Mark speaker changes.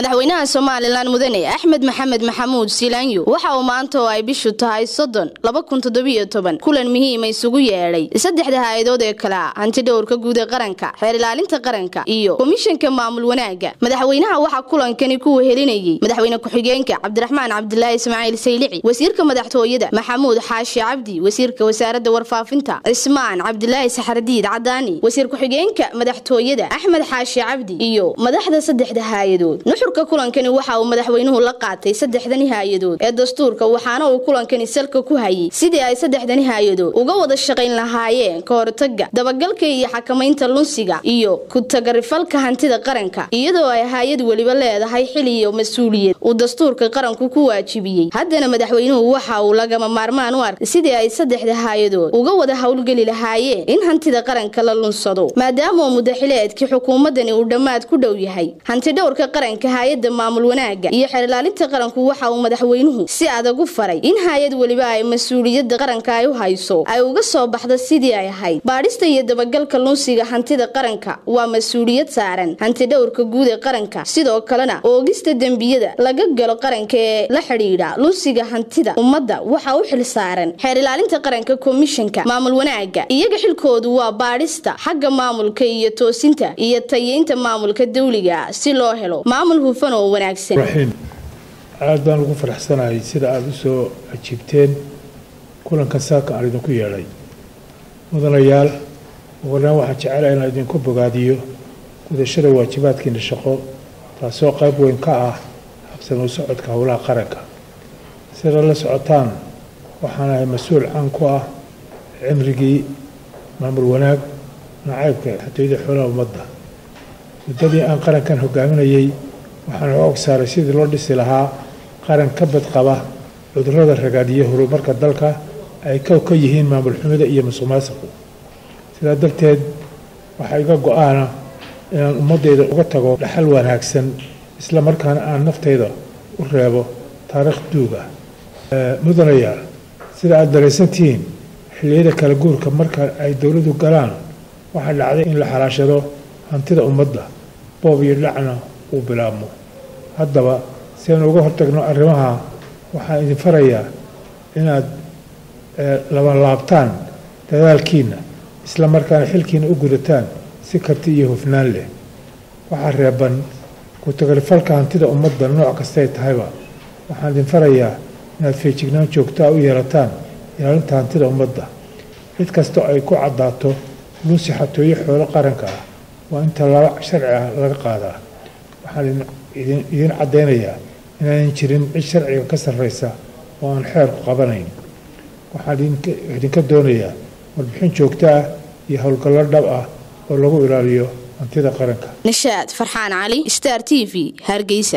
Speaker 1: madaxweynaha somalilan mudane axmed maxamed maxamuud silaanyo waxa uu maanta oo ay bishu tahay soddon laba kun toddobiyo toban kulan muhiima isugu yeedhay saddexda hay-adood ee kale ah hanti dhowrka guud ee qaranka xeer ilaalinta qaranka iyo komishanka maamul wanaagga madaxweynaha waxaa kulankani ku wehelinayey madaxweyne ku-xigeenka cabdiraxmaan cabdilaahi ismaaciil saylici wasiirka madaxtooyada maxamuud xaashi cabdi wasiirka wasaaradda warfaafinta cismaan cabdilaahi saxardiid cadaani wasiir ku-xigeenka madaxtooyada axmed xaashi cabdi iyo madaxda saddexda hay-adood nuxurka kulankani waxa uu madaxweynuhu la qaatay saddexdani hay-adood ee dastuurka waxaana uu kulankani salka ku hayay sidii ay saddexdani hay-adood uga wada shaqayn lahaayeen ka hortaga dabagalka iyo xakamaynta lunsiga iyo ku-tagarifalka hantida qaranka iyadoo ay hay-ad weliba leedahay xil iyo mas-uuliyad uu dastuurka qaranku ku waajibiyey haddana madaxweynuhu waxa uu lagama maarmaan u arkay sidii ay saddexda hay-adood uga wada howlgeli lahaayeen in hantida qaranka la lunsado maadaama uu mudaxileedkii xukuumadani uu dhammaad ku dhow yahay hantidhowrka qaranka hay-adda maamul wanaagga iyo xeerlaalinta qaranku waxa uu madaxweynuhu si adag u faray in hay-ad weliba ay mas-uuliyadda qaranka ay u hayso ay uga soo baxdo sidii ay ahayd baadhista iyo dabagalka lunsiga hantida qaranka waa mas-uuliyad saaran hantidhowrka guud ee qaranka sidoo kalena oogista dembiyada laga galo qaranka ee la xidhiidha lunsiga hantida ummadda waxa u xil saaran xeer ilaalinta qaranka komishanka maamul wanaagga iyaga xilkoodu waa baadhista xagga maamulka iyo toosinta iyo tayeynta maamulka dawliga si loo helo maamul hufan oo wanaagsan
Speaker 2: raxiim aada baan ugu faraxsanahay sida aada u soo ajiibteen kulanka saaka aan idinku yeedhay mudanayaal ugulaan waxaan jecelahay inaan idinku bogaadiyo gudashada waajibaadkiina shaqo taasoo qayb weyn ka ah habsamo socodka howlaha qaranka sida la socotaan waxaan ahay mas-uul caan ku ah cimrigii maamul wanaag nacaybka xatooyada xoolaha ummadda muddadii aan qarankan hogaaminayay waxaan og saaray sidii loo dhisi lahaa qaran ka badqaba cudurrada ragaadhiya horumarka dalka ay kow ka yihiin maamul xumida iyo musuqmaasuqu sidaa darteed waxaa iga go-aana inaan ummaddayda uga tago dhaxal wanaagsan isla markaana aan naftayda u reebo taariikh duuga mudanayaal sida aada daraysantihiin xilliyada kala guurka marka ay dowladu galaan waxaa dhacday in la xalaashado hantida ummadda boob iyo dhacna uu bilaabmo haddaba si aynu uga hortagno arrimaha waxaan idin farayaa inaad labanlaabtaan dadaalkiinna isla markaana xilkiina u gudataan si karti iyo hufnaan leh waxaa reeban ku-tagarifalka hantida ummadda nooc kastay tahayba waxaan idin farayaa inaad feejignaan joogtaa u yeelataan ilaalinta hantida ummadda cid kastoo ay ku caddaato lunsi xatooyo xoolo qaranka ah waa in tallaabo sharci ah laga qaadaa waxaan idiin caddaynayaa inaanan jirin cid sharciga ka sarraysa oo aan xeerku qabanayn waxaan idinka doonayaa warbixin joogto ah iyo howlgallo dhab ah oo lagu ilaaliyo hantida qaranka
Speaker 1: nishaad farxaan cali star t v hargeysa